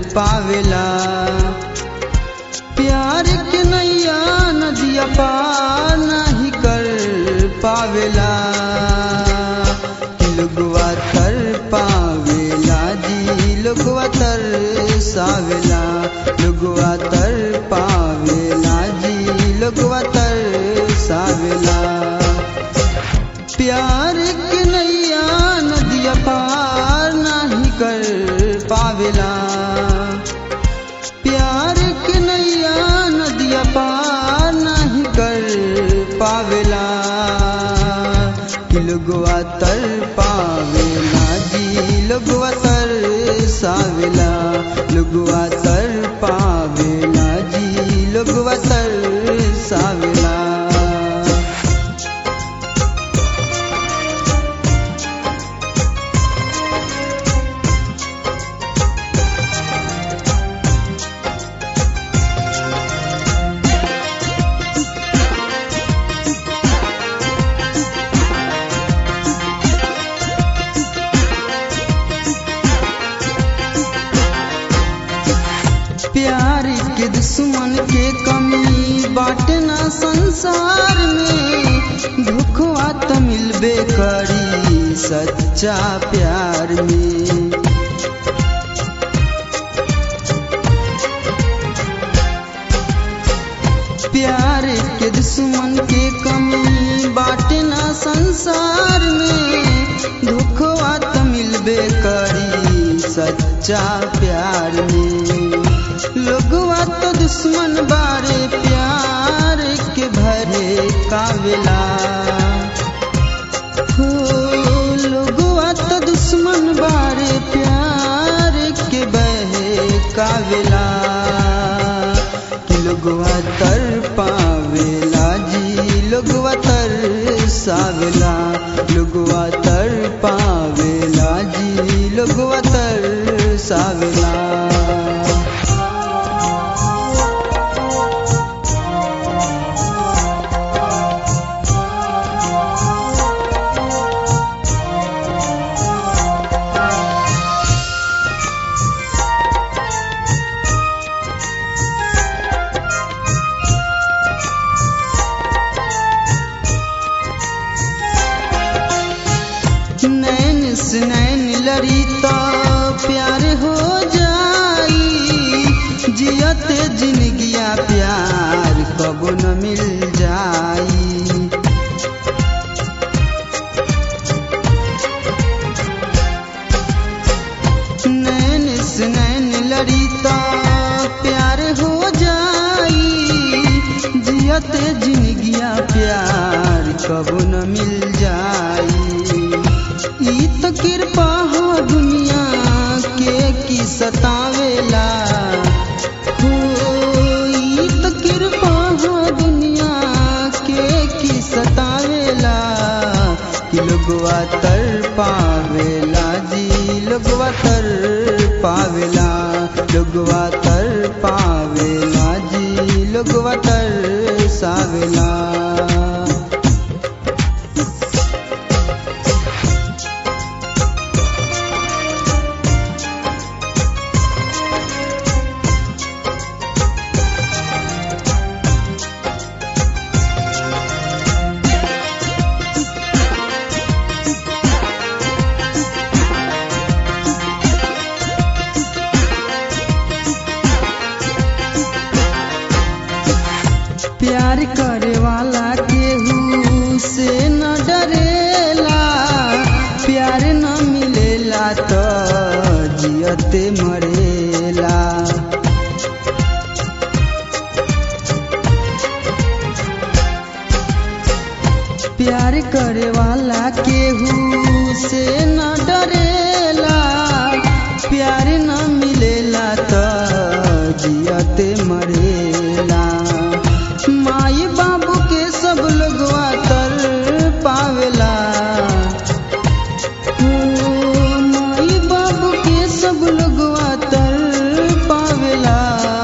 पावेला प्यार के नैया नदिया पार नहीं कर पावेला लोगवा तर पावेला जी लोगवा तर सावेला लोगवा तर पावेला जी लोगवा तर सावेला प्यार के नैया नदिया पार नहीं कर पावेला प्यार के नैया नदिया पार नहीं कर पावेला लोगवा तर पावेला जी लोगवा तर सावेला लोगवा तर पावेला जी लोगवा तर सावेला प्यार के दुश्मन के कमी बाटना संसार में धोखवा तो मिलबे करी सच्चा प्यार में प्यार के दुश्मन के कमी बाटना संसार में धोखवा तो मिलबे करी सच्चा प्यार में लोगवा तो दुश्मन बारे प्यार के भरे कावेला हो लोगवा तो दुश्मन बारे प्यार के बहे कावेला कि लोगवा तर पावेला जी लोगवा तर सावेला लोगवा तर पावेला जी लोगवा तर सावेला नैन से नैन लड़ी तो प्यार हो जाई जियते जिंदगिया प्यार कब न मिल जाई नैन से नैन लड़ी तो प्यार हो जाई जियते जिंदगिया प्यार कब न मिल जाई ई तो कृपा हो दुनिया के की सतावेला हो ई तो कृपा हो दुनिया के की सतावेला कि लोगवा तर पावेला जी लोगवा तर पावेला लोगवा तर पावेला जी लोगवा तर सावेला प्यार करे वाला केहू से न डरेला प्यार न मिलेला तो जियते मरेला प्यार करे वाला केहू से न डरेला प्यार न मिलेला तो जियते मरेला माई बाबू के सब लोगवा तर पावेला हो, माई बाबू के सब लोगवा तर पावेला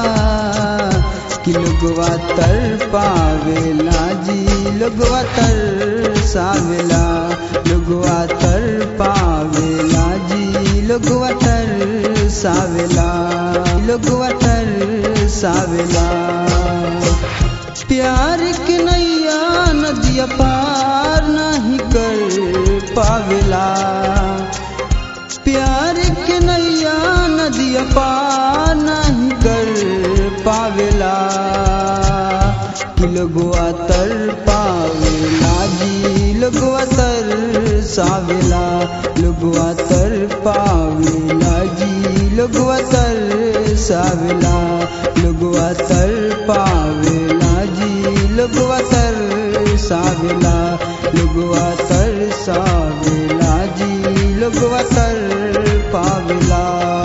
कि लोगवा तर पावेला जी लोगवा तर सावेला लोगवा तर पावेला जी लोगवा तर सावेला लोगवा तर सावेला प्यार के नैया नदिया पार नहीं कर पावेला प्यार के नैया नदिया पार नहीं कर पावेला कि लोगवा तर पावेला जी लोगवा तर सावेला लोगवा तर पावेला जी लोगवा तर सावेला लोगवा तर पावेला जी लोगवा तर सावेला लोगवा तर सावेला जी लोगवा तर पावेला